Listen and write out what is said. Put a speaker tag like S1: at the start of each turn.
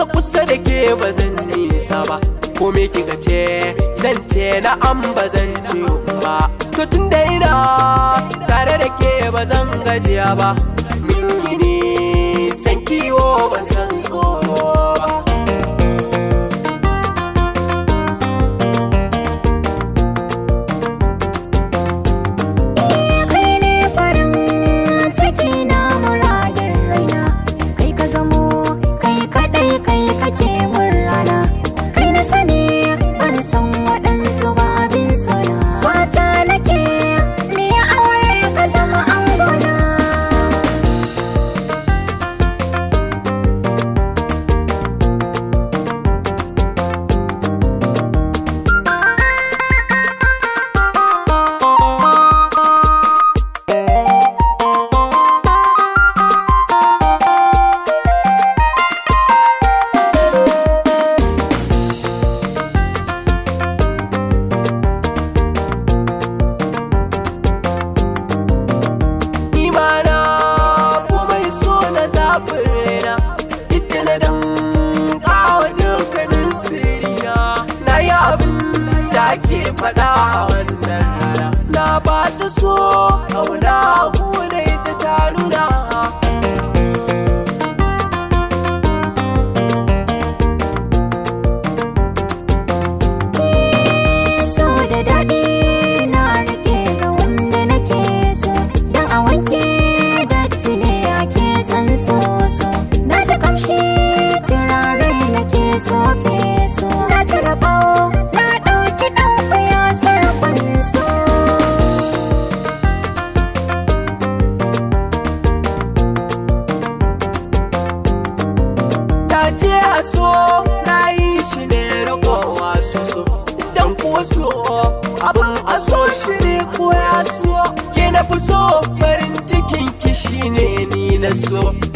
S1: kusa kusa da ke ba zan nisa ba ko me kika ce zan ce na an ba zan ce ba to tun da ina tare da ke ba zan gajiya ba min yi ni san kiwo ba san tsoro ba
S2: kai ne farin ciki na muradin raina kai ka zamo kai kadai kai kake murrana kai na sani ban san waɗansu ba abin sona mata nake me aure ka zama angona
S1: imana komai so na zafin raina ita na dan kawo dukkanin sirina na yi abin da ake faɗa a wannan rana na ba ta so ƙauna kuna ita ta nuna
S2: so da daɗi na rike ga wanda nake so don a wanke datti ne ake san so so na ji kamshi turare nake so feso na ci rabawo na ɗauki ɗan ƙwaya sarkon so
S1: ta ce a so na yi shi ne rikowa so so dan kuwa so abin a so shi ne ko ya so ke na fi so farin cikin ki shi ne ni na so